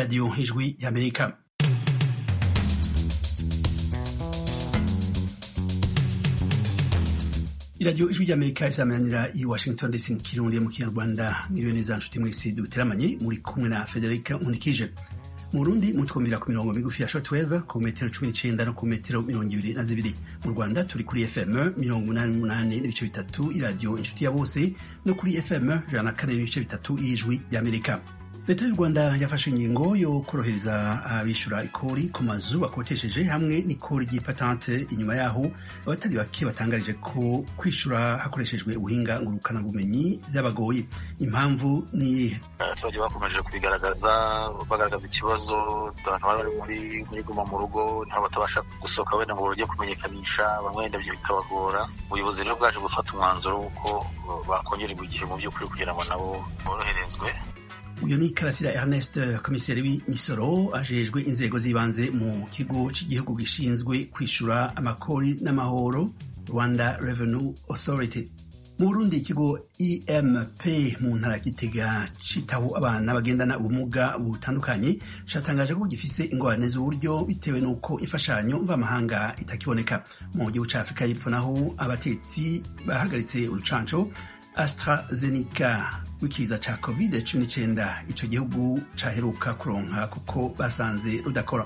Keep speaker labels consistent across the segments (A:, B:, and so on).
A: Radio Ijwi y'Amerika iradiyo ijwi ry'amerika isamanira i washington dc mu kirundi mu kinyarwanda niyo neza nshuti mwese duteramanye muri kumwe na federica nkunikije mu burundi mutwumvira ku mirongo migufi ya shortwave ku metero cumi n'icenda no ku metero mirongo ibiri na zibiri mu rwanda turi kuri fm mirongo umunani n'umunani n'ibice bitatu iradiyo inshuti ya bose no kuri fm ijana na kane n'ibice bitatu y'ijwi ry'amerika leta y'u rwanda yafashe ingingo yo korohereza abishyura ikori ku mazu bakotesheje hamwe n'ikori ry'ipatante inyuma yaho abatari bake batangarije ko kwishyura hakoreshejwe ubuhinga ngurukanabumenyi byabagoye impamvu ni iyihe
B: abaturage bakomeje kubigaragaza bagaragaza ikibazo abantu bari bari muri muri guma mu rugo niho batabasha gusohoka wenda ngo bajye kumenyekanisha bamwe wenda byo bikabagora ubuyobozi rero bwaje gufata umwanzuro w'uko bakongererwa igihe mu by'ukuri kugira ngo nabo boroherezwe
A: uyu ni karasira ernest komiseri w'imisoro ajejwe inzego z'ibanze mu kigo cy'igihugu gishinzwe kwishyura amakori n'amahoro rwanda revenue authority mu burundi ikigo emp mu ntara gitega citaho abana bagendana ubumuga butandukanye catangaje ko gifise ingorane z'uburyo bitewe n'uko imfashanyo mvamahanga itakiboneka mu gihugu ca afurika y'epfo naho abatetsi bahagaritse urucanco astrazeneca w'ikiza ca covid 19 ico gihugu caheruka kuronka kuko basanze rudakora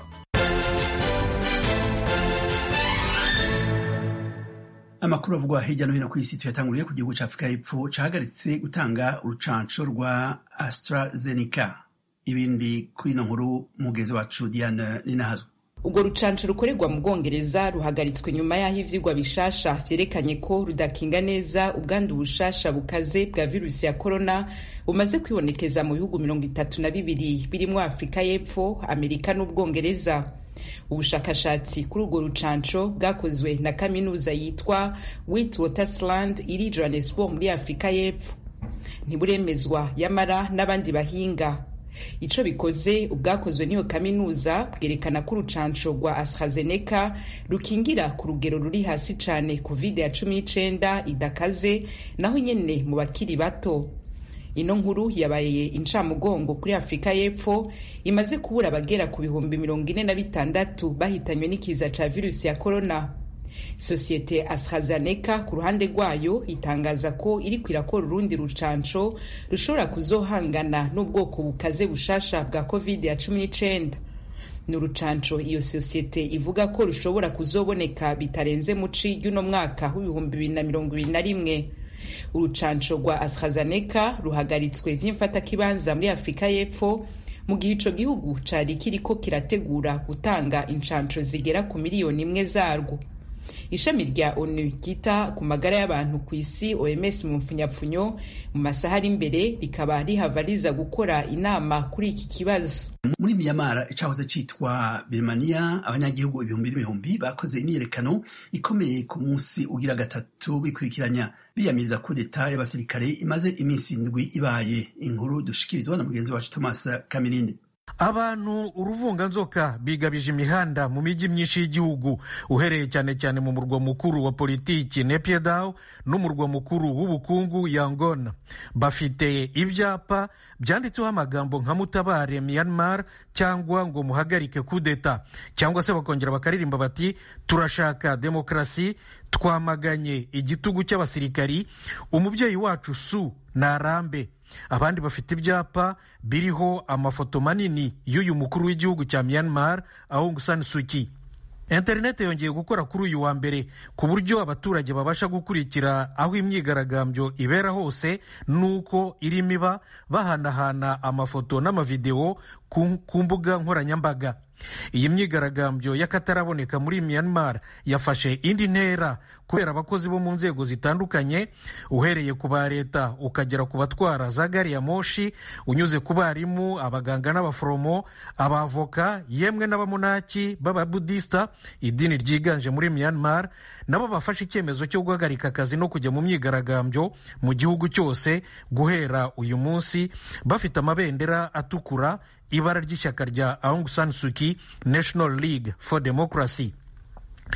A: amakuru avugwa hirya no hino ku isi tuyatanguriye ku gihugu ca afurika y'epfo cahagaritse gutanga urucanco rwa astrazeneca ibindi kuri ino nkuru mugenzi wacu diane ninahazwe
C: urwo rucanco rukorerwa mu bwongereza ruhagaritswe nyuma y'aho ivyigwa bishasha vyerekanye ko rudakinga neza ubwandu bushasha bukaze bwa virusi ya korona bumaze kwibonekeza mu bihugu mirongo itatu na bibiri birimwo afurika y'epfo amerika n'ubwongereza ubushakashatsi kuri urwo rucanco bwakozwe na kaminuza yitwa witwatersrand iri johannesburg muri afurika y'epfo ntiburemezwa yamara n'abandi bahinga ico bikoze ubwakozwe n'iyo kaminuza bwerekana ko urucanco rwa AstraZeneca rukingira ku rugero ruri hasi cane covid ya cumi n'icenda idakaze naho nyene mu bakiri bato ino nkuru yabaye incamugongo kuri afurika y'epfo imaze kubura abagera ku bihumbi mirongo ine na bitandatu bahitanywe n'ikiza ca virusi ya korona sosiyete AstraZeneca ku ruhande rwayo itangaza ko iriko irakora urundi rucanco rushobora kuzohangana n'ubwoko bukaze bushasha bwa covid ya cumi n'icenda ni urucanco iyo sosiyete ivuga ko rushobora kuzoboneka bitarenze muci y'uno mwaka w'ibihumbi bibiri na mirongo ibiri na rimwe urucanco rwa AstraZeneca ruhagaritswe vy'imfatakibanza muri afurika y'epfo mu gihe ico gihugu cari kiriko kirategura gutanga incanco zigera ku miliyoni imwe zarwo ishami rya onu ryita ku magara y'abantu ku isi oms mu mpfunyapfunyo mu masaha ari imbere rikaba rihava riza gukora inama kuri iki kibazo
A: muri miyamara icahoze citwa birmania abanyagihugu ibihumbi n'ibihumbi bakoze imyiyerekano ikomeye ku munsi ugira gatatu bikurikiranya biyamiriza kudeta y'abasirikare imaze iminsi indwi ibaye inkuru dushikirizwa na mugenzi wacu thomas kamirindi
D: abantu uruvunganzoka bigabije imihanda mu mijyi myinshi y'igihugu uhereye cyane cyane mu murwa mukuru wa politiki Naypyidaw n'umurwa mukuru w'ubukungu Yangon bafite ibyapa byanditseho amagambo nka mutabare Myanmar cyangwa ngo muhagarike kudeta cyangwa se bakongera bakaririmba bati turashaka demokarasi twamaganye igitugu cy'abasirikari umubyeyi wacu su narambe abandi bafite ibyapa biriho amafoto manini y'uyu mukuru w'igihugu cya Myanmar Aung San Suu Kyi interineti yongeye gukora kuri uyu wa mbere ku buryo abaturage babasha gukurikira aho imyigaragambyo ibera hose n'uko irimo iba bahanahana amafoto n'amavidewo ku mbuga nkoranyambaga iyi myigaragambyo y'akataraboneka muri Myanmar yafashe indi ntera kubera abakozi bo mu nzego zitandukanye uhereye ku ba leta ukagera ku batwara za gari ya moshi unyuze ku barimu abaganga n'abaforomo abavoka yemwe n'abamunaki b'ababudisita idini ryiganje muri Myanmar nabo bafashe icyemezo cyo guhagarika akazi no kujya mu myigaragambyo mu gihugu cyose guhera uyu munsi bafite amabendera atukura ibara ry'ishyaka rya Aung San Suu Kyi National League for Democracy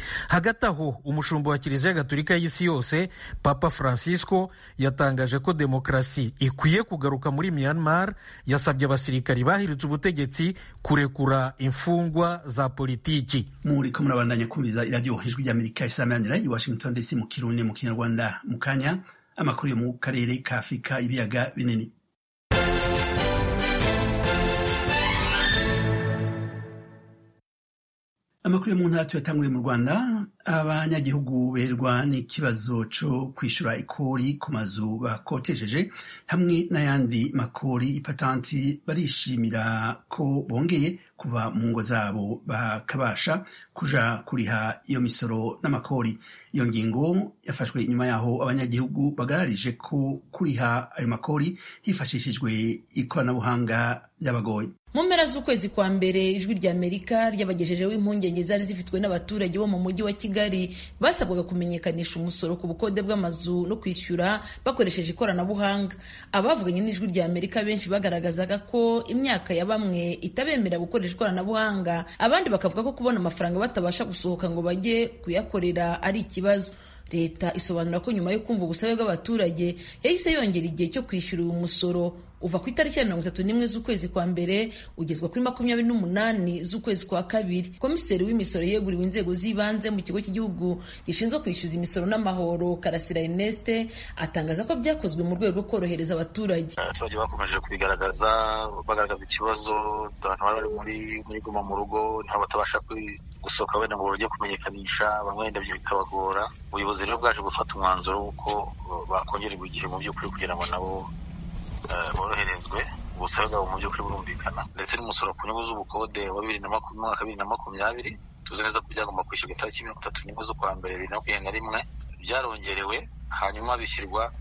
D: hagati aho umushumba wa kiliziya gatolika y'isi yose papa francisco yatangaje ko demokarasi ikwiye kugaruka muri myanmar yasabye abasirikari bahiritse ubutegetsi kurekura imfungwa za politiki
A: muriko murabandanya kumviza iradiyo ijwi ry'amerika isamanira i washington dc mu kirundi mu kinyarwanda mu kanya amakuru yo mu karere ka afurika ibiyaga binini amakuru yo mu ntara tuyatanguriye mu rwanda abanyagihugu berwa n'ikibazo cyo kwishyura ikori ku mazu bakotesheje hamwe n'ayandi makori ipatanti barishimira ko bongeye kuva mu ngo zabo bakabasha kuja kuriha iyo misoro n'amakori iyo ngingo yafashwe inyuma yaho abanyagihugu bagararije ko kuriha ayo makori hifashishijwe ikoranabuhanga byabagoye
E: mu mpera z'ukwezi kwa mbere ijwi rya amerika ryabagejejeho impungenge zari zifitwe n'abaturage bo mu mujyi wa kigali basabwaga kumenyekanisha umusoro ku bukode bw'amazu no kwishyura bakoresheje ikoranabuhanga abavuganye n'ijwi rya amerika benshi bagaragazaga ko imyaka ya bamwe itabemera gukoresha ikoranabuhanga abandi bakavuga ko kubona amafaranga batabasha gusohoka ngo bajye kuyakorera ari ikibazo leta isobanura ko nyuma yo kumva ubusabe bw'abaturage yahise yongera igihe cyo kwishyura uyu musoro uva ku itariki ya mirongo itatu n'imwe z'ukwezi kwa mbere ugezwa kuri makumyabiri n'umunani z'ukwezi kwa kabiri komiseri w'imisoro yeguriwe inzego z'ibanze mu kigo cy'igihugu gishinzwe kwishyuza imisoro n'amahoro karasira erneste atangaza ko byakozwe mu rwego rwo korohereza abaturage
B: abaturage bakomeje kubigaragaza bagaragaza ikibazo abantu bari muri muri guma mu rugo ntaho batabasha gusohoka wenda ngo bajye kumenyekanisha bamwe wenda ibyo bikabagora ubuyobozi rero bwaje gufata umwanzuro w'uko bakongererwa igihe mu by'ukuri kugira ngo nabo boroherezwe ubusabe bwabo mu by'ukuri burumvikana ndetse n'umusoro ku nyungu z'ubukode wa bibiri na mwaka bibiri na makumyabiri tuzi neza ko byagomba kwishyurwa itariki mirongo itatu n'imwe z'ukwa mbere bibiri na makumyabiri na rimwe byarongerewe hanyuma bishyirwa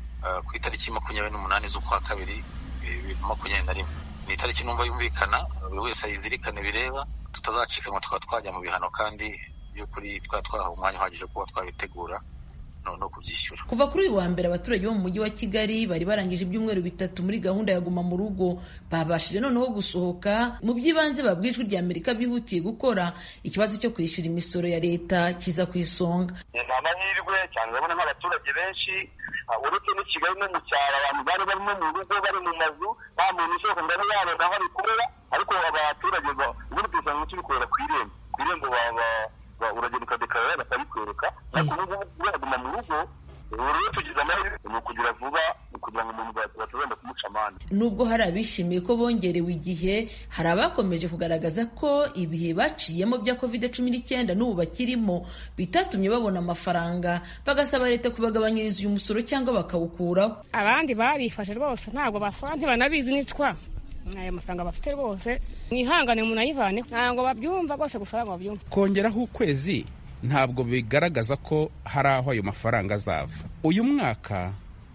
B: ku itariki makumyabiri n'umunani z'ukwa kabiri bibiri na makumyabiri na rimwe ni itariki numva yumvikana buri wese ayizirikane bireba tutazacikanwa tukaba twajya mu bihano kandi by'ukuri twaba twahawe umwanya uhagije kuba twabitegura no kubyishyura
E: kuva kuri uyu wa mbere abaturage bo mu mujyi wa kigali bari barangije ibyumweru bitatu muri gahunda ya guma mu rugo babashije noneho gusohoka mu by'ibanze babwiye ijwi rya amerika bihutiye gukora ikibazo cyo kwishyura imisoro ya leta kiza ku isonga
F: ni amahirwe cyane urabona nk'abaturage benshi uretse n'i kigali no mu cyaro abantu bari barimo mu rugo bari mu mazu nta muntu usohoka ngo abe yabona aho abikorera ariko abaturage ubundi dusanga tubikorera ku irembo ku irembo baba uragenda ukadekarara bakabikwereka ariko ubu ngubu yaguma mu rugo rero tugize amahirwe ni ukugira vuba kugira ngo umuntu batazenda kumuca amande
E: nubwo hari abishimiye ko bongerewe igihe hari abakomeje kugaragaza ko ibihe baciyemo bya covid cumi n'icyenda n'ubu bakirimo bitatumye babona amafaranga bagasaba leta kubagabanyiriza uyu musoro cyangwa bakawukuraho
G: abandi barifashe rwose ntabwo basaba ntibanabizi nicwa ayo mafaranga bafite rwose mwihangane umuntu ayivane ntabwo babyumva rwose gusa ntabwo babyumva
H: kongeraho ukwezi ntabwo bigaragaza ko hari aho ayo mafaranga azava uyu mwaka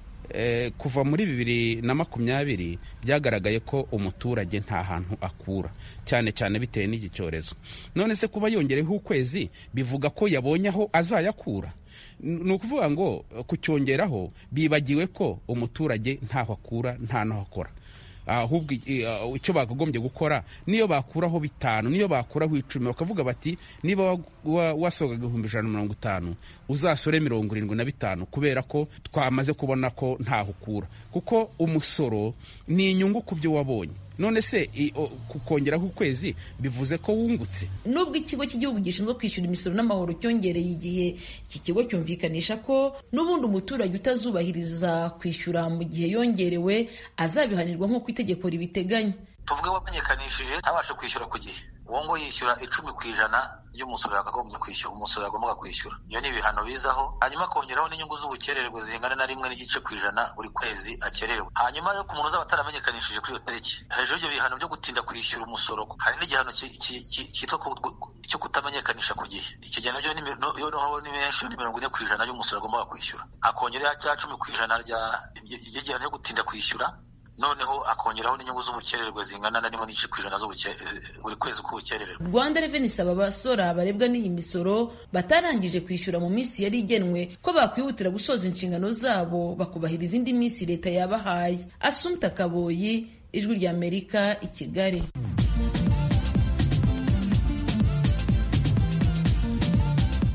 H: kuva muri bibiri na makumyabiri byagaragaye ko umuturage nta hantu akura cyane cyane bitewe n'iki cyorezo none se kuba yongereho ukwezi bivuga ko yabonye aho azayakura ni ukuvuga ngo kucyongeraho bibagiwe ko umuturage ntaho akura nta n'aho akora ahubwo icyo bakagombye gukora niyo bakuraho bitanu niyo bakuraho icumi bakavuga bati niba wasohoka ibihumbi ijana na mirongo itanu uzasore mirongo irindwi na bitanu kubera ko twamaze kubona ko ntaho ukura kuko umusoro ni inyungu ku byo wabonye none se kongeraho ukwezi bivuze ko wungutse
E: nubwo ikigo cy'igihugu gishinzwe kwishyura imisoro n'amahoro cyongereye igihe iki kigo cyumvikanisha ko n'ubundi umuturage utazubahiriza kwishyura mu gihe yongerewe azabihanirwa nk'uko itegeko ribiteganya
B: tuvuge wamenyekanishije ntabashe kwishyura ku gihe uwo ngo yishyura icumi ku ijana ry'umusoro yakagombye kwishyura umusoro yagombaga kwishyura iyo ni ibihano bizaho hanyuma akongeraho n'inyungu z'ubukererwe zingana na rimwe n'igice ku ijana buri kwezi akererewe hanyuma rero ku muntu uzaba ataramenyekanishije kuri iyo tariki hejuru y'ibyo bihano byo gutinda kwishyura umusoro hari n'igihano cyitwa cyo kutamenyekanisha ku gihe icyo gihe nabyo ni menshi ni mirongo ine ku ijana y'umusoro agombaga kwishyura akongeraho rya cumi ku ijana ry'igihano cyo gutinda kwishyura noneho akongeraho n'inyungu z'ubukererwe zingana na rimwe n'igice ku ijana buri kwezi k'ubukererwe
E: rwanda reveni isaba abasora barebwa n'iyi misoro batarangije kwishyura mu minsi yari igenwe ko bakwihutira gusoza inshingano zabo bakubahiriza indi minsi leta yabahaye asumta kaboyi ijwi ry'amerika i kigali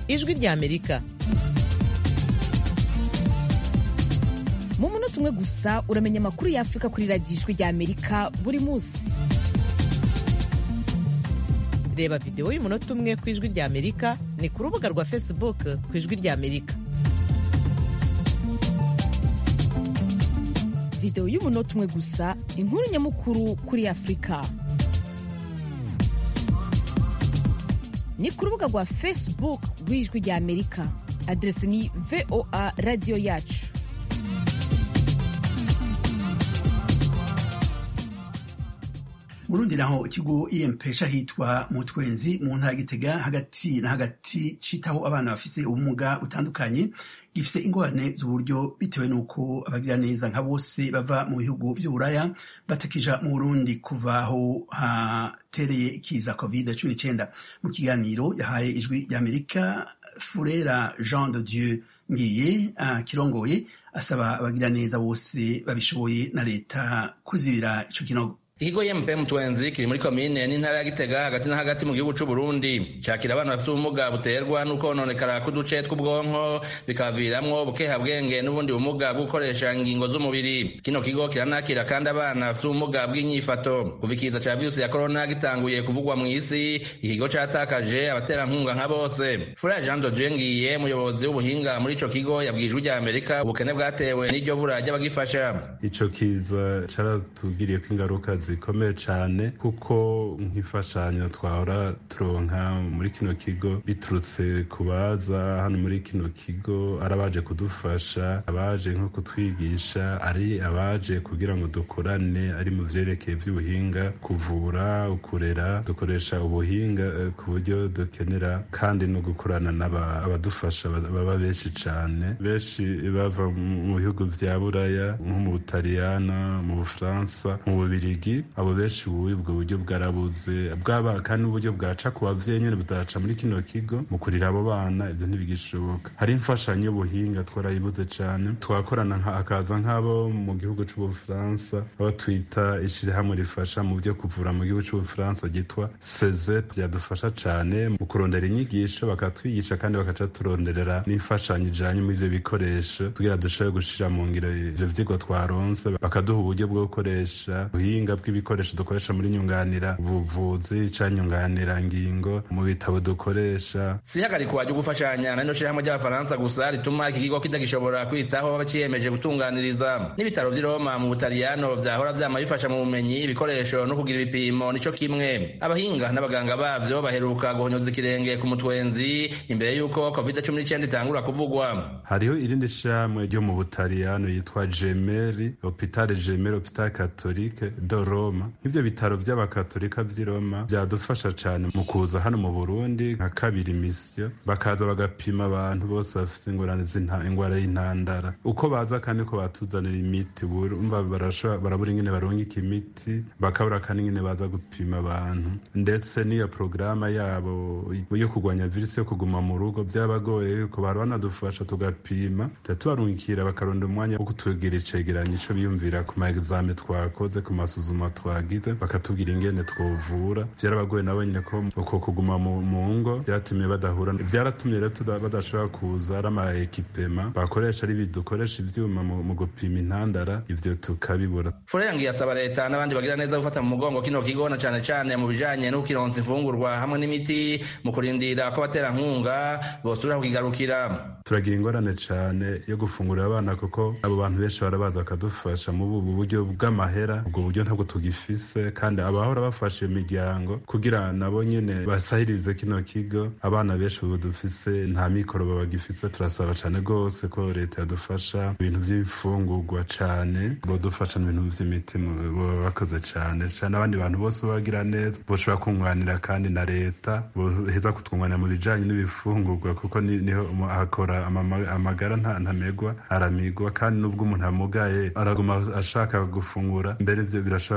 I: ijwi rya amerika
J: mu munota umwe gusa uramenya amakuru ya afurika kuri radiyo ijwi rya amerika buri munsi
I: reba videwo y'umunota umwe ku ijwi rya amerika ni ku rubuga rwa facebook ku ijwi rya amerika
J: videwo y'umunota umwe gusa inkuru nyamukuru kuri afurika ni ku rubuga rwa facebook rw'ijwi rya amerika aderesi ni voa radiyo yacu
A: Burundi naho ikigo EMP hitwa Mutwenzi mu ntara Gitega hagati na hagati citaho abana bafise ubumuga butandukanye gifise ingorane z'uburyo bitewe n'uko abagira neza nka bose bava mu bihugu vy'uburaya batakija mu Burundi kuva aho hatereye ikiza covid cumi n'icenda mu kiganiro yahaye ijwi ry'Amerika Furera Jean de Dieu ngiye uh, kirongoye asaba abagira neza bose babishoboye na leta kuzibira ico kinogo
K: ikigo yempe mutwenzi kiri muri komine n'intara ya gitega hagati na hagati mu gihugu c'uburundi cakira abana bafite ubumuga buterwa n'ukononekara k'uduce tw'ubwonko bikabaviramwo bukehabwenge n'ubundi bumuga bwo gukoresha ingingo z'umubiri kino kigo kiranakira kandi abana bafite ubumuga bw'inyifato kuva ikiza ca virusi ya korona gitanguye kuvugwa mw'isi ikigo catakaje abaterankunga nka bose furaya jean dodie ngiye umuyobozi w'ubuhinga muri ico kigo yabwijwe rya amerika ubukene bwatewe n'iryo bura ry'abagifasha
L: ico kiza caratugiriyeko ingaruka zikomeye cyane kuko nk'imfashanyo twahora turonka muri kino kigo biturutse ku baza hano muri kino kigo ari abaje kudufasha abaje nko kutwigisha ari abaje kugira ngo dukorane ari mu vyerekeye vy'ubuhinga kuvura ukurera dukoresha ubuhinga ku buryo dukenera kandi no gukorana n'abadufasha baba benshi cyane benshi bava mu bihugu vya buraya nko mu butaliyana mu bufaransa mu bubirigi abo benshi ubu ubwo buryo bwarabuze bwaba kandi n'uburyo bwaca ku bavyeyi nyene budaca muri kino kigo mu kurira abo bana ivyo ntibigishoboka hari imfashanyo y'ubuhinga twarayibuze cane twakorana hakaza nk'abo mu gihugu c'ubufaransa abo twita ishirahamwe rifasha mu vyo kuvura mu gihugu c'ubufaransa ryitwa sezep ryadufasha cane mu kurondera inyigisho bakatwigisha kandi bakaca turonderera n'imfashanyo ijanye muri ivyo bikoresho kugira dushobore gushira mu ngiro ivyo vyigwa twaronse bakaduha uburyo bwo gukoresha ubuhinga bw'ibikoresho dukoresha muri nyunganira ubuvuzi ca nyunganira ngingo mu bitabo dukoresha
K: si ihagarikwa ryo gufashanya na rino shirahamwe ry'abafaransa gusa rituma iki kigo kitagishobora kwitaho baciyemeje gutunganiriza n'ibitaro vy'i roma mu butaliyano vyahora vyama bifasha mu bumenyi ibikoresho no kugira ibipimo nico kimwe abahinga n'abaganga bavyo baheruka guhonyoza ikirenge ku mutwenzi imbere y'uko covid cumi n'icenda itangura kuvugwa
L: hariho irindi shirahamwe ryo mu butaliyano yitwa gemeri hopitale gemeri hopitale katolike do roma nk'ivyo bitaro vy'abakatolika vy'i roma vyadufasha cane mu kuza hano mu burundi nka kabiri misiyo bakaza bagapima abantu bose bafite ingorane ingwara y'intandara uko baza kandi ko batuzanira imiti umva barabura ingene barungika imiti bakabura kandi ingene baza gupima abantu ndetse n'iyo porogaramu yabo yo kurwanya virusi yo kuguma mu rugo vyabagoye yuko bari banadufasha tugapima tubarungikira bakaronda umwanya wo kutwegera icegeranyo ico biyumvira ku ma exame twakoze ku masuzuma twagize bakatubwira ingene twovura vyarabagoye nabo nyine ko uko kuguma mu ngo vyatumye badahura vyaratumye rero badashobora kuza ari ama ekipema bakoresha ari bidukoresha ivyuma mu gupima intandara ivyo tukabibura
K: furengi yasaba leta n'abandi bagira neza gufata mu mugongo kino kigo na cane cane mu bijanye no kukironsa imfungurwa hamwe n'imiti mu kurindira ko abaterankunga bosubira kukigarukira
L: turagira ingorane cane yo gufungurira abana kuko abo bantu benshi barabaza bakadufasha mu buryo bw'amahera ubwo buryo ntabwo tugifise kandi abahora bafasha iyo miryango kugira nabo nyene basahirize kino kigo abana benshi ubu dufise nta mikoro babagifise turasaba cane rwose ko leta yadufasha ibintu vy'imfungurwa cane bodufasha n'ibintu vy'imiti boba bakoze cane cane abandi bantu bose bagira neza boshobora kunganira kandi na leta boheza kutwunganira mu bijanye n'ibifungurwa kuko niho hakora amagara ntamegwa aramigwa kandi n'ubwo umuntu amugaye araguma ashaka gufungura mbere ivyo birashobora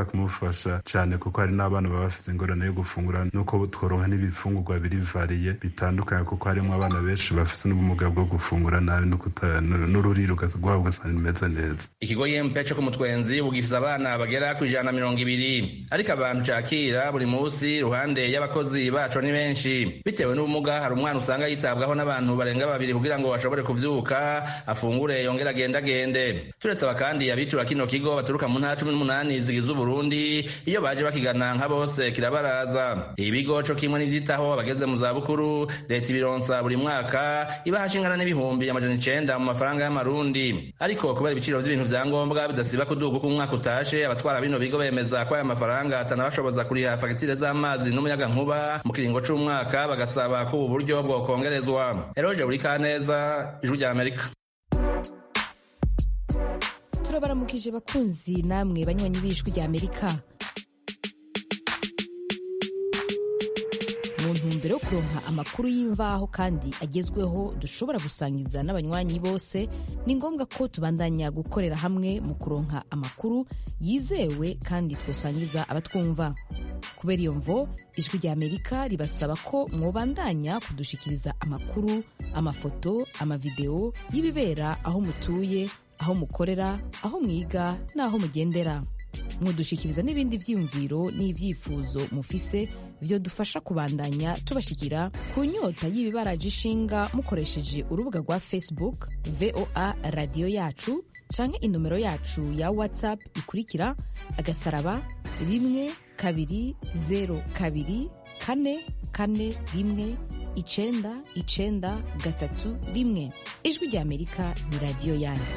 L: bishobora kumufasha cyane kuko hari n'abana baba bafite ingorane yo gufungura nuko tworonka n'ibifungurwa biri variye bitandukanye kuko harimo abana benshi bafite n'ubumuga bwo gufungura nabi n'ururiro rwabo ugasanga rimeze neza
K: ikigo yempe cyo ku mutwenzi bugifise abana bagera ku ijana na mirongo ibiri ariko abantu cakira buri munsi iruhande y'abakozi baco ni benshi bitewe n'ubumuga hari umwana usanga yitabwaho n'abantu barenga babiri kugira ngo ashobore kuvyuka afungure yongere agendagende turetse aba kandi abitura kino kigo baturuka mu ntara cumi n'umunani zigize uburundi iyo baje bakigana nka bose kirabaraza ibigo co kimwe n'ivyitaho abageze mu zabukuru leta ibironsa buri mwaka ibaha ingana n'ibihumbi amajana icenda mu mafaranga y'amarundi ariko kubera ibiciro vy'ibintu vya ngombwa bidasiba kuduga uko umwaka utashe abatwara bino bigo bemeza ko aya mafaranga atanabashoboza kuriha fagitire z'amazi n'umuyagankuba mu kiringo c'umwaka bagasaba ko ubu buryo bwokongerezwa eroje buri kaneza ijwi rya amerika
J: turabaramukije bakunzi namwe banywanyi b'ijwi rya amerika mu ntumbero yo kuronka amakuru y'imvaho kandi agezweho dushobora gusangiza n'abanywanyi bose ni ngombwa ko tubandanya gukorera hamwe mu kuronka amakuru yizewe kandi twosangiza abatwumva kubera iyo mvo ijwi rya amerika ribasaba ko mwobandanya kudushikiriza amakuru amafoto amavideo y'ibibera aho mutuye aho mukorera aho mwiga n'aho mugendera mudushikiriza n'ibindi vyiyumviro n'ivyifuzo mufise vyo dufasha kubandanya tubashikira ku nyota y'ibibaraje ishinga mukoresheje urubuga rwa facebook voa radiyo yacu canke inomero yacu ya whatsapp ikurikira agasaraba rimwe kabiri zero kabiri kane kane rimwe icenda icenda gatatu rimwe ijwi rya amerika ni radiyo yanyu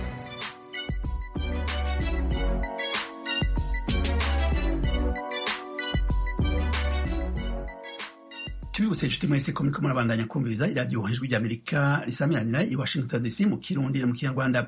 A: tubibutse inshuti mwese ko muriko murabandanya kumviriza iradiyo ijwi rya amerika risamiranira i washington dc mu kirundi no mu kinyarwanda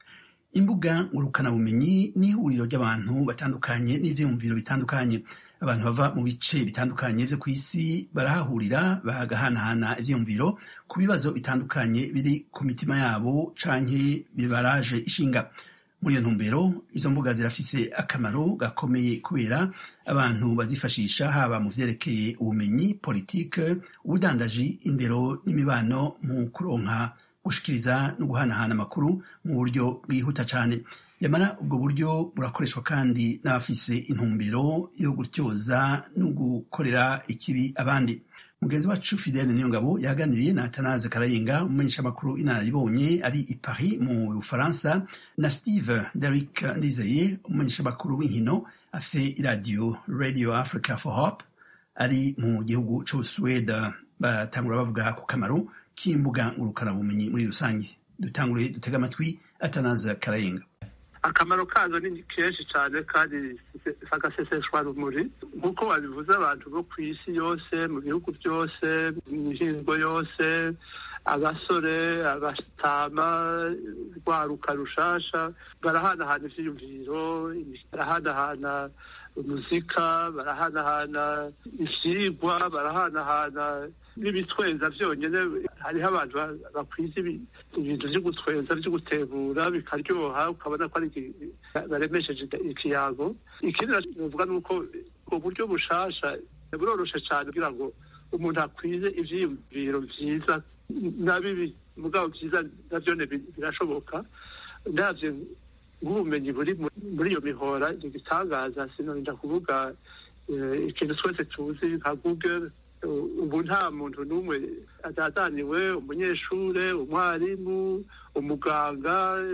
A: imbuga ngurukanabumenyi ni ihuriro ry'abantu batandukanye n'ivyiyumviro bitandukanye abantu bava mu bice bitandukanye vyo ku isi barahahurira bagahanahana ivyiyumviro ku bibazo bitandukanye biri ku mitima yabo canke bibaraje ishinga muri iyo ntumbero izo mbuga zirafise akamaro gakomeye kubera abantu bazifashisha haba mu vyerekeye ubumenyi politike ubudandaji indero n'imibano mu kuronka gushikiriza no guhanahana amakuru mu buryo bwihuta cane yamara ubwo buryo burakoreshwa kandi n'abafise intumbero yo gutyoza no gukorera ikibi abandi mugenzi wacu fidele niyongabo yaganiriye na atanaze karayinga umumenyeshamakuru inararibonye ari i paris mu bufaransa na steve derik ndizeye umumenyeshamakuru w'inkino afise iradiyo radio africa for hope ari mu gihugu c'ubusuwede batangura bavuga ku kamaro k'imbuga ngurukanabumenyi muri rusange dutangure dutega amatwi atanaze karayinga
M: akamaro kazo ni kenshi cyane kandi sagaseseshwa rumuri nk'uko babivuze abantu bo ku isi yose mu bihugu byose mu mihingo yose abasore abatama rwaruka rushasha barahanahana ivyiyumviro barahanahana umuzika barahanahana ivyigwa barahanahana n'ibitweza vyonyene hariho abantu bakwiza ibintu vyo gutweza vyo gutebura bikaryoha ukabona ko ari baremesheje ikiyago ikindi novuga ni uko ubwo buryo bushasha buroroshe cane kugira ngo umuntu akwize ivyiyumviro vyiza na bibi mugabo vyiza navyone birashoboka ndavye nk'ubumenyi buri muri iyo mihora igitangaza sinorinda kuvuga ikintu twese tuzi nka google ubu nta muntu n'umwe atazaniwe umunyeshure umwarimu umuganga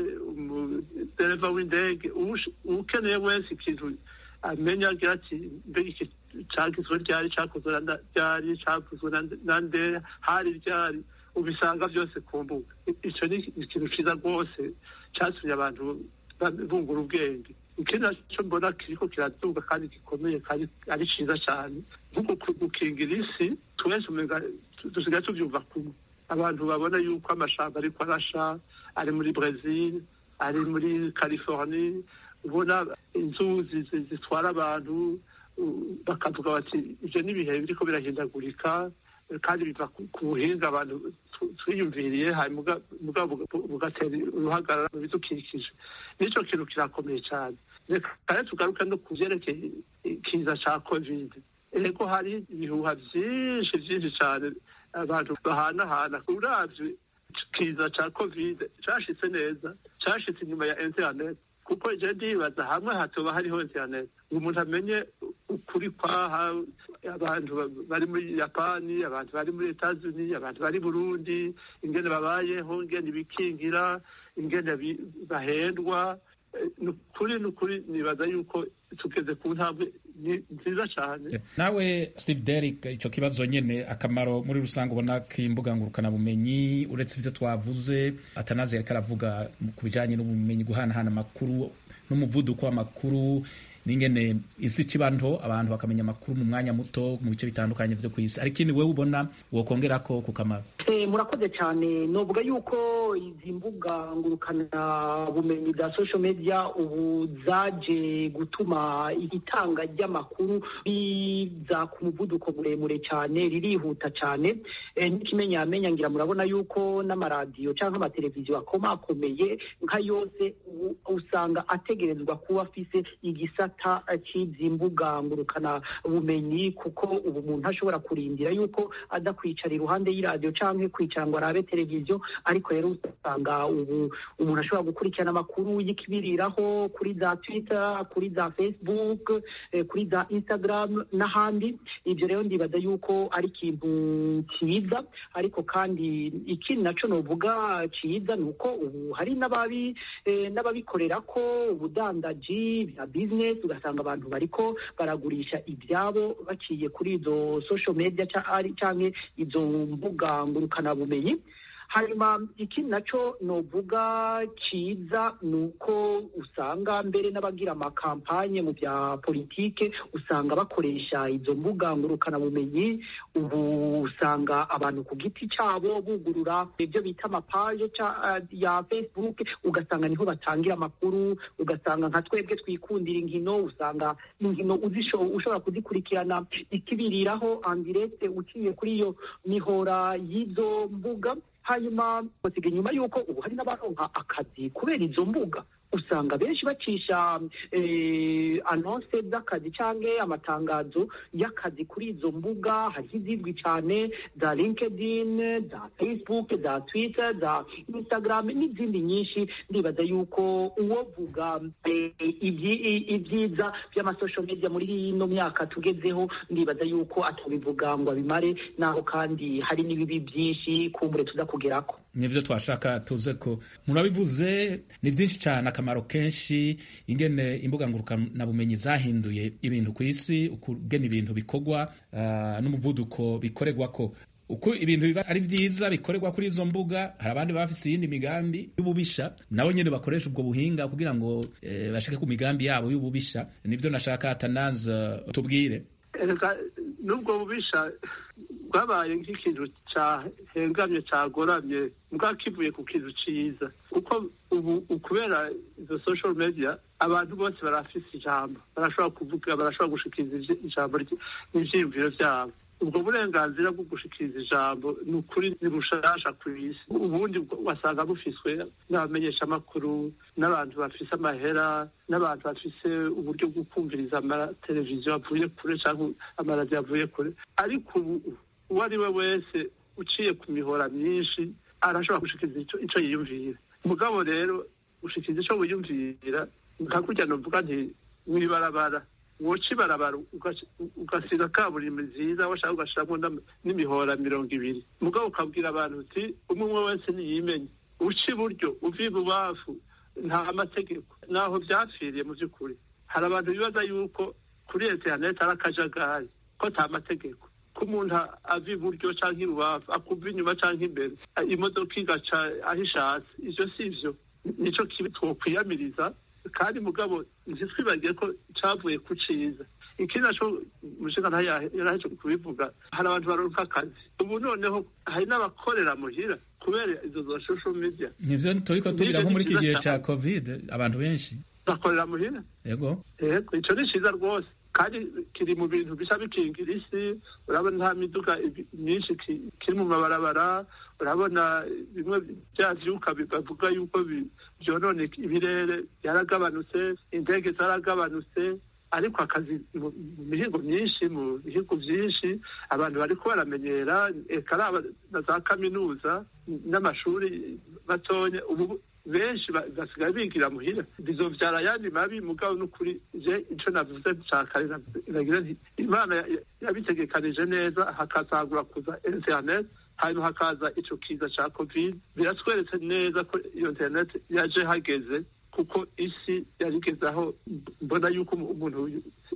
M: umudereva w'indege ukeneye wese ikintu amenya agira ati mbega iki cagizwe ryari cakozwe ryari cavuzwe na nde hari ryari ubisanga byose ku mbuga ico ni ikintu ciza rwose catumye abantu bungura ubwenge ikindi naco mbona kiriko kiraduga kandi gikomeye kandi ari ciza cane nk'uko gukingira isi twese umenga dusigaye tuvyumva kumwe abantu babona yuko amashamba ariko arasha ari muri brazil ari muri californie ubona inzuzi zitwara abantu bakavuga bati ivyo n'ibihe biriko birahindagurika kandi biva ku buhinga abantu twiyumviriye hanyuma bugatera uruhagarara mu bidukikije n'icyo kintu kirakomeye cyane reka rero tugaruke no ku byerekeye ikiza cya kovide ego hari ibihuha byinshi byinshi cyane abantu bahanahana uravye ikiza cya kovide cyashitse neza cyashitse inyuma ya interineti kuko je ndibaza hamwe hatoba hariho interineti ngo umuntu amenye ukuri kwaha abantu bari muri yapani abantu bari muri etazuni abantu bari burundi ingene babayeho ingene bikingira ingene bahendwa ni ukuri ni ukuri nibaza yuko tugeze ku ntambwe nziza cyane
N: nawe steve derrick icyo kibazo nyine akamaro muri rusange ubona k'imbuga ngurukanabumenyi uretse ibyo twavuze atanazi yariko aravuga ku bijyanye n'ubumenyi guhanahana amakuru n'umuvuduko w'amakuru n'ingene isi ikiba nto abantu bakamenya amakuru mu mwanya muto mu bice bitandukanye byo ku isi ariko wowe ubona wokongera ko ku kamaro
O: murakoze cyane novuga yuko izi mbuga ngurukana bumenyi bwa social media ubu zaje gutuma itanga ry'amakuru riza ku muvuduko muremure cyane ririhuta cyane n'ikimenyamenya ngira murabona yuko n'amaradiyo cyangwa amateleviziyo akomakomeye nka yose usanga ategerezwa kuba afise igisata cy'izi mbuga ngurukana bumenyi kuko ubu umuntu ashobora kurindira yuko adakwicara iruhande y'iradiyo cyangwa kwicara ngo arabe televiziyo ariko rero usanga ubu umuntu ashobora gukurikirana amakuru y'ikibiriraho kuri za twitter kuri za facebook kuri za instagram n'ahandi ibyo rero ndibaza yuko ari ikintu cyiza ariko kandi ikindi nacyo novuga cyiza ni uko ubu hari n'ababi n'ababikorera ko ubudandaji bya business ugasanga abantu bariko baragurisha ibyabo baciye kuri izo social media cyangwa izo mbuga ngurukanabumenyi hanyuma ikindi nacyo novuga cyiza ni uko usanga mbere n'abagira amakampanye mu bya politike usanga bakoresha izo mbuga ngurukanabumenyi ubu usanga abantu ku giti cyabo bugurura ibyo bita amapaje ya facebook ugasanga niho batangira amakuru ugasanga nka twebwe twikundira inkino usanga inkino ushobora kuzikurikirana ikibiriraho andirete uciye kuri iyo mihora y'izo mbuga hanyuma basiga inyuma y'uko ubu hari n'abaronka akazi kubera izo mbuga usanga benshi bacisha anonse z'akazi cyangwa amatangazo y'akazi kuri izo mbuga hariho izizwi cyane za linkedin za facebook za twitter za instagram n'izindi nyinshi ndibaza yuko uwovuga ibyiza by'amasosho media muri ino myaka tugezeho ndibaza yuko atabivuga ngo abimare naho kandi hari n'ibibi byinshi kumbure tuza kugerako
N: nibyo twashaka tuze ko murabivuze ni byinshi cyane akamaro kenshi ingene imbuga ngurukanabumenyi zahinduye ibintu ku isi ukugena ibintu bikorwa uh, n'umuvuduko bikorerwa ko uko ibintu biba ari byiza bikorerwa kuri izo mbuga hari abandi baba bafise iyindi migambi y'ububisha nabo nyine bakoresha ubwo buhinga kugira ngo eh, bashike ku migambi yabo y'ububisha nibyo nashaka atanaza uh, tubwire
M: n'ubwo bubisha bwabaye nk'ikintu cyahengamye cyagoramye bwakivuye ku kintu cyiza kuko ubu kubera izo social media abantu bose barafise ijambo barashobora kuvuga barashobora gushikiriza ijambo n'ivyiyumviro vyabo ubwo burenganzira bwo gushikiriza ijambo ni ukuri ni bushasha ku isi ubundi wasanga bufiswe n'abamenyeshamakuru n'abantu bafise amahera n'abantu bafise uburyo bwo kumviriza amateleviziyo avuye kure cyangwa amaradiyo avuye kure ariko ubu uwo ari we wese uciye ku mihora myinshi arashobora gushikiriza ico yiyumvira mugabo rero gushikiriza ico wiyumvira nka kurya novuga nti mw'ibarabara woca ibarabara ugasiga kaburimbo nziza washaka ugashiramo n'imihora mirongo ibiri mugabo ukabwira abantu uti umwe umwe wese niyimenye uca iburyo uva ibubafu nta mategeko naho vyapfiriye mu vy'ukuri hari abantu bibaza yuko kuri interineti ari akajagari ko ata mategeko ko umuntu ava iburyo canke ibubafu akuva inyuma canke imbere imodoka igaca aho ishatse ivyo si vyo nico kibi twokwiyamiriza kandi mugabo ntitwibagiye ko cavuye ku ciza ikindi naco mushinga ntayo yaraheje kubivuga hari abantu baronka akazi ubu noneho hari n'abakorera muhira kubera izo za social media
N: nivyo turiko tugira nko muri iki gihe ca covid abantu benshi
M: bakorera muhira
N: yego
M: yego ico ni ciza rwose kandi kiri mu bintu bisa bikingira isi urabona nta miduga myinshi kiri mu mabarabara urabona bimwe bya vyuka bavuga yuko vyonone ibirere byaragabanutse indege zaragabanutse ariko akazi mu mihigo myinshi mu bihigo byinshi abantu bariko baramenyera eka na za kaminuza n'amashuri matonya ubu benshi basigaye bigira muhira bizovyara ayandi mabi mugabo n'ukuri je ico navuze ca kare nagira nti imana yabitegekanije neza hakazagura kuza internet hanyuma hakaza ico kiza ca covid biratweretse neza ko iyo internet yaje hageze kuko isi yarigeze aho mbona yuko umuntu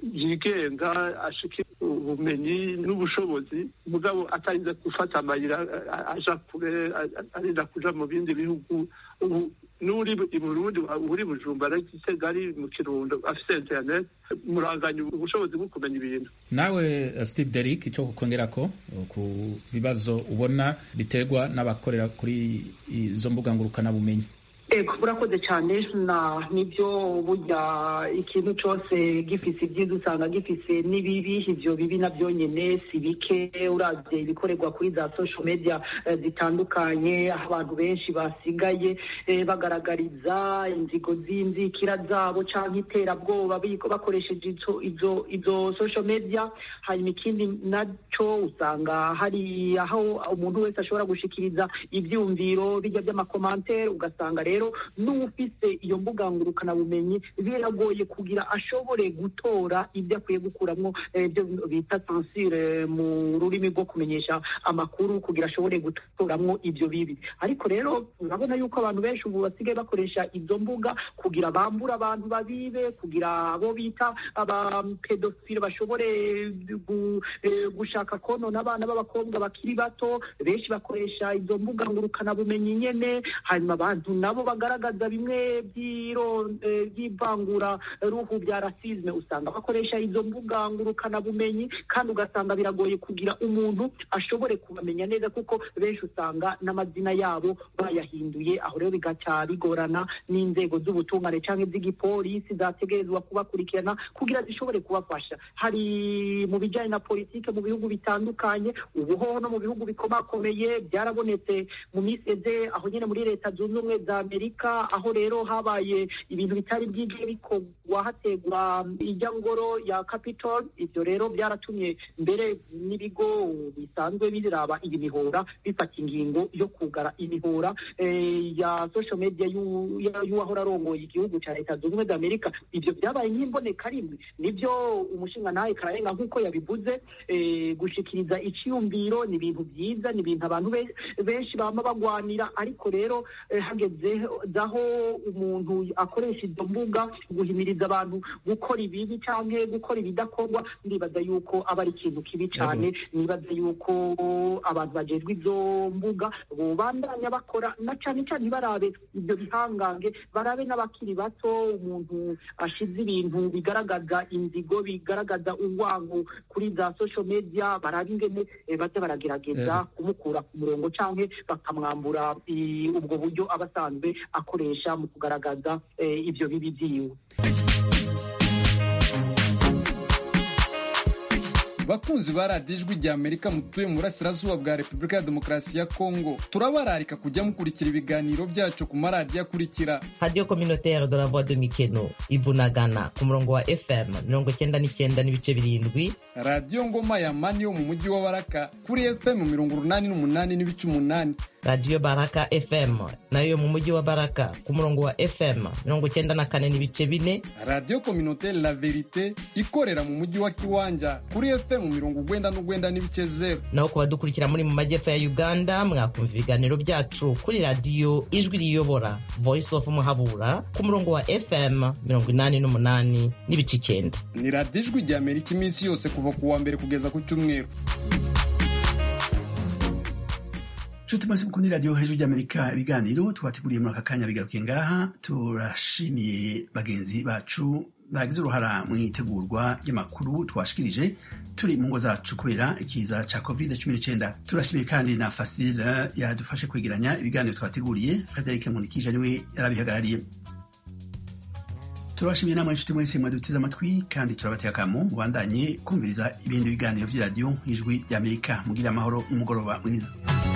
M: yigenga ashika ubumenyi n'ubushobozi mugabo atarinze gufata amayira aja kure arinda kuja mu bindi bihugu ubu n'uri i burundi uri bujumbura gitega ari mu kirundo afise internet muranganya ubushobozi bwo kumenya ibintu
N: nawe steve derik ico kukongerako ku bibazo ubona biterwa n'abakorera kuri izo mbuga ngurukanabumenyi
O: ego urakoze cyane na nibyo burya ikintu cyose gifise ibyiza usanga gifise n'ibibi ivyo bibi navyo nyene si bike uravye ibikorerwa kuri za social media zitandukanye aho abantu benshi basigaye bagaragariza inzigo z'inzikira zabo canke iterabwoba bakoresheje izo izo social media hanyuma ikindi naco usanga hari aho umuntu wese ashobora gushikiriza ivyumviro bijya by'amakomantere ugasanga rero rero n'ufise iyo mbuga ngurukana bumenyi biragoye kugira ashobore gutora ibyo akwiye gukuramwo ibyo bita censure mu rurimi rwo kumenyesha amakuru kugira ashobore gutoramwo ibyo bibi ariko rero urabona yuko abantu benshi ubu basigaye bakoresha izo mbuga kugira bambure abantu babibe kugira abo bita abapedofile bashobore gushaka konona abana b'abakobwa bakiri bato benshi bakoresha izo mbuga ngurukana bumenyi nyene hanyuma abantu nabo bagaragaza bimwe by'ivangura ruhu bya rasizme usanga bakoresha izo mbuga ngurukana bumenyi kandi ugasanga biragoye kugira umuntu ashobore kubamenya neza kuko benshi usanga n'amazina yabo bayahinduye aho rero bigaca bigorana n'inzego z'ubutungane cyangwa iz'igipolisi zategerezwa kubakurikirana kugira zishobore kubafasha hari mu bijyanye na politike mu bihugu bitandukanye ubuhoho no mu bihugu bikomakomeye byarabonetse mu minsi eze aho nyine muri leta zunze ubumwe za amerika aho rero habaye ibintu bitari byige bikorwa hategwa ijya ngoro ya capitol ibyo rero byaratumye mbere n'ibigo bisanzwe biraba iyi mihora bifata ingingo yo kugara imihora ya social media y'uwahora arongoye igihugu cya leta zunze ubumwe za amerika ibyo byabaye nk'imboneka rimwe nibyo umushinga nawe kararenga nk'uko yabivuze gushikiriza icyiyumviro ni ibintu byiza ni ibintu abantu benshi bama bagwanira ariko rero hageze aho umuntu akoresha izo mbuga guhimiriza abantu gukora ibibi cyangwa gukora ibidakorwa ndibaza yuko aba ari ikintu kibi cyane nibaza yuko abantu bajejwe izo mbuga bandanya bakora na cyane cyane barabe ibyo bihangange barabe n'abakiri bato umuntu ashize ibintu bigaragaza inzigo bigaragaza urwango kuri za social media barabe ingene baza baragerageza kumukura ku murongo cyangwa bakamwambura ubwo buryo aba asanzwe akoresha mu kugaragaza ibyo bibi byiwe
P: bakunzi ba radiyo ijwi rya amerika mutuye mu burasirazuba bwa repubulika ya demokarasi ya kongo turabararika kujya mukurikira ibiganiro byacu ku maradiyo akurikira
I: radiyo kominotere de la voix de mikeno ibunagana ku murongo wa fm mirongo cyenda n'icyenda n'ibice birindwi
P: radiyo ngoma ya mani yo mu mujyi wa baraka kuri fm mirongo urunani n'umunani n'ibice umunani
I: radiyo baraka fm nayo mu mujyi wa baraka ku murongo wa fm mirongo cyenda na kane n'ibice bine
P: radiyo kominotere la verite ikorera mu mujyi wa kiwanja kuri fm mirongo ugwenda n'ugwenda n'ibice zeru
I: naho ku badukurikira muri mu majyepfo ya uganda mwakumva ibiganiro byacu kuri radiyo ijwi riyobora voice of muhabura ku murongo wa fm mirongo inani n'umunani n'ibice icyenda
P: ni radiyo ijwi rya amerika iminsi yose kuva ku wa mbere kugeza ku cyumweru
A: nshuti mwese mukunda radiyo hejuru ry'amerika ibiganiro twateguriye muri aka kanya bigarukiye ngaha turashimiye bagenzi bacu bagize uruhara mu itegurwa ry'amakuru twashikirije turi mu ngo zacu kubera ikiza ca covid cumi n'icyenda turashimiye kandi na fasile yadufashe kwegeranya ibiganiro twateguriye frederic munikije niwe yarabihagarariye turabashimiye namwe inshuti mwese mwaduteze amatwi kandi turabatega akamo mubandanye kumviriza ibindi biganiro by'iradiyo ijwi ry'amerika mugira amahoro n'umugoroba mwiza